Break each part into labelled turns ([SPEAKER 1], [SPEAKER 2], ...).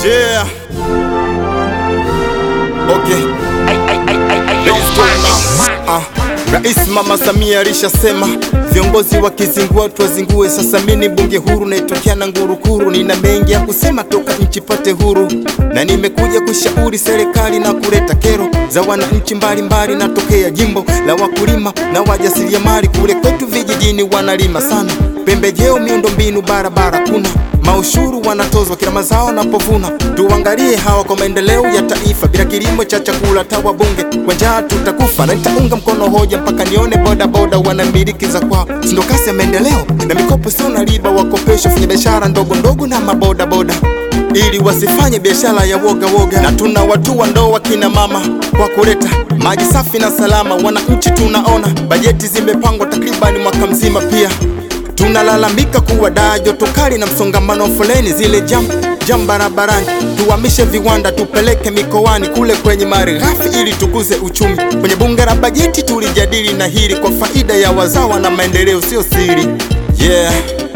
[SPEAKER 1] Yeah. Okay. Let's go now. Ah, Rais Mama Samia alishasema viongozi wakizingua tuwazingue. Sasa mimi bunge huru naitokea na ngurukuru, nina mengi ya kusema toka nchi pate huru, na nimekuja kushauri serikali na kuleta kero za wananchi mbalimbali. Natokea jimbo la wakulima na wajasiriamali, kule kwetu vijijini wanalima sana pembejeo, miundombinu, barabara kuna maushuru wanatozwa kila mazao napovuna. Tuangalie hawa kwa maendeleo ya taifa, bila kilimo cha chakula tawa bunge kwa njaa tutakufa, na nitaunga mkono hoja mpaka nione boda boda wanamiliki za kwao, sindo kasi ya maendeleo na mikopo sio na riba, wakopesha fanya biashara ndogo ndogo na maboda boda ili wasifanye biashara ya woga woga, na tuna watu wa ndoa kina mama kwa kuleta maji safi na salama. Wananchi tunaona bajeti zimepangwa takribani mwaka mzima pia tunalalamika kuwa daa joto kali na msongamano wa foleni zile jam jam barabarani. Tuhamishe viwanda tupeleke mikoani kule kwenye malighafi ili tukuze uchumi. Kwenye bunge la bajeti tulijadili na hili kwa faida ya wazawa na maendeleo, sio siri. Yeah.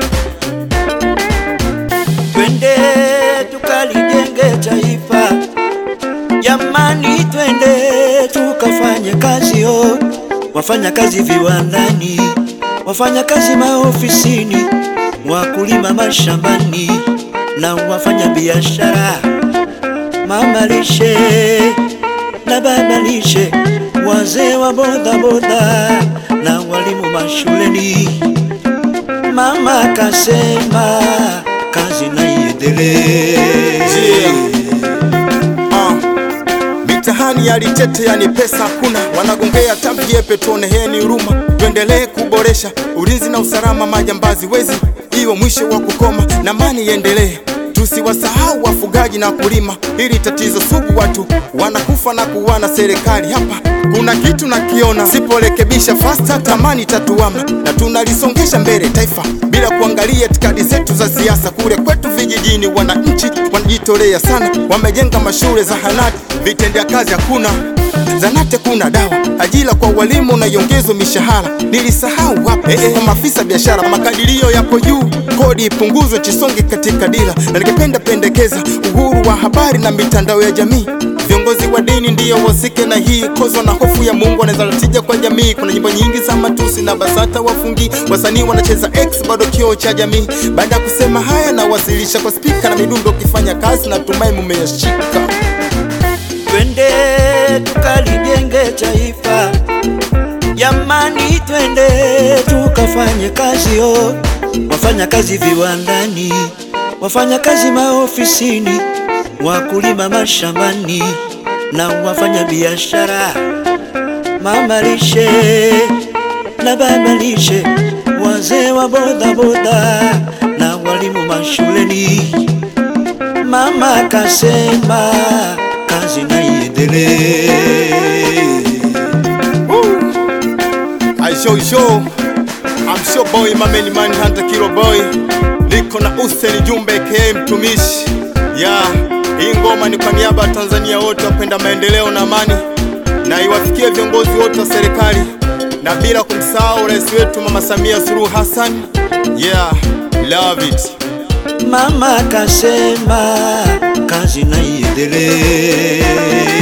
[SPEAKER 2] Twende tukalijenge taifa, jamani, twende tukafanye kazi yo, wafanya kazi viwandani, wafanya kazi maofisini, wakulima mashambani na wafanya biashara, mama lishe na baba lishe, wazee wa bodaboda na walimu mashuleni. Mama kasema kazi na iendelee.
[SPEAKER 1] Yeah. Ah. Mitihani ya litete yani pesa hakuna, wanagongea tambiepe, tuoneheni huruma, tuendelee kuboresha ulinzi na usalama, majambazi wezi iwe mwisho wa kukoma na amani iendelee. Tusiwasahau wafugaji na kulima, hili tatizo sugu, watu wanakufa na kuwana. Serikali hapa kuna kitu nakiona, siporekebisha fasta tamani tatuama, na tunalisongesha mbele taifa bila kuangalia itikadi zetu za siasa. Kule kwetu vijijini, wananchi wanajitolea sana, wamejenga mashule, zahanati, vitendea kazi hakuna zanate kuna dawa, ajira kwa walimu na iongezwe mishahara. Nilisahau wapi eh, eh, kwa maafisa biashara, makadirio yapo juu, kodi ipunguzwe, chisonge katika dira, na ningependa pendekeza uhuru wa habari na mitandao ya jamii. Viongozi wa dini ndiyo wasike na hii kozo na hofu ya Mungu wanaweza tija kwa jamii. Kuna nyimbo nyingi za matusi na BASATA wafungi, wasanii wanacheza X bado kioo cha jamii. Baada ya kusema haya, nawasilisha kwa spika na midundo, ukifanya kazi natumai mumeyashika.
[SPEAKER 2] Twende tukalijenge taifa, jamani, twende tukafanye kazi yo, wafanya kazi viwandani, wafanya kazi maofisini, wakulima mashambani na wafanya biashara, mama lishe na baba lishe, wazee wa bodaboda na walimu mashuleni. Mama kasema kazi na iendelee.
[SPEAKER 1] I show show I'm sure boy mameni man hunter kilo boy niko na Hussein Jumbe aka mtumishi ya hii ngoma ni kwa niaba ya Tanzania wote wapenda maendeleo na amani, na iwafikie viongozi wote wa serikali na bila kumsahau rais wetu Mama Samia Suluhu Hassan. Yeah, love it.
[SPEAKER 2] Mama kasema kazi na iendelee.